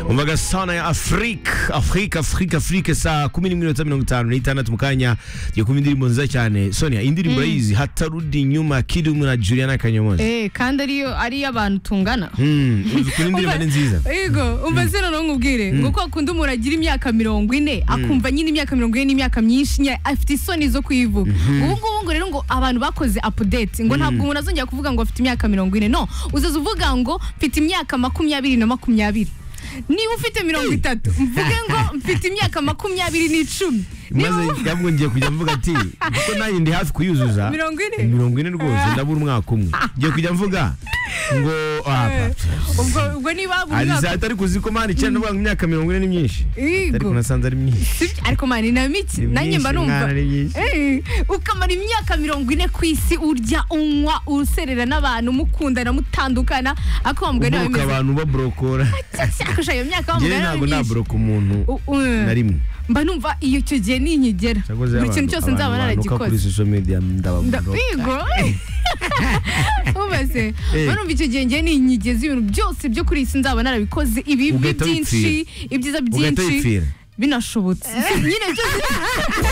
umvaga sana ya afurika afurika afurika afurika saa kumi n'imwe n'iminota mirongo itanu n'itandatu mu kanya tugiye kumva indirimbo nziza cyane sonia indirimbo urayizi hatarudi inyuma kidumu na juliana kanyomozi Eh, kandi ariyo ari abantu tungana Mm, uzi ukuntu indirimbo ni nziza yego umva se noneho nkubwire ngo kwa kundi umuntu agira imyaka mirongo ine akumva nyine imyaka mirongo ine n'imyaka myinshi nye- afite isoni zo kwivuga ubu ngubu ngo rero ngo abantu bakoze apudeti ngo ntabwo umuntu azongera kuvuga ngo afite imyaka mirongo ine no uzaza uvuga ngo mfite imyaka makumyabiri na makumyabiri niba ufite mirongo itatu mvuge ngo mfite imyaka makumyabiri n'icumi niba maze yamwongeye kujya mvuga ati kuko nanjye ndi hafi kuyuzuza Mirongo ine? mirongo ine rwose ndabura umwaka umwe ngiye kujya mvuga ngo ah, ubwo ubwo niba buri mwaka Aliza atari kuzi ko mani cyane n'ubwo imyaka mirongo ine ni myinshi ariko Yego. nasanze ari myinshi Sibyo? ariko mani na miki Ni nanjye mba myinshi, numva mwana, ni myinshi. Eh, ukamara imyaka mirongo ine ku isi urya unywa userera n'abantu mukundana mutandukana ariko wambwa nawe uburuka bimeze abantu baburokora cyakosha iyo myaka njyewe wambwa ntabwo nawe myinshi naburoka umuntu U- u- na rimwe mba numva iyo icyo gihe ninkigera Cyakoze buri kintu abantu- cyose nzaba abantu banuka kuri naragikoze social media Nda- ndababuroka yego ubase Eh. barumva icyo gihe njye ninkigeza ibintu byose byo kuri iyi isi nzaba narabikoze ibibi Ugahita byinshi ibyiza ugahita byinshi wipfira. binashobotse nyine byose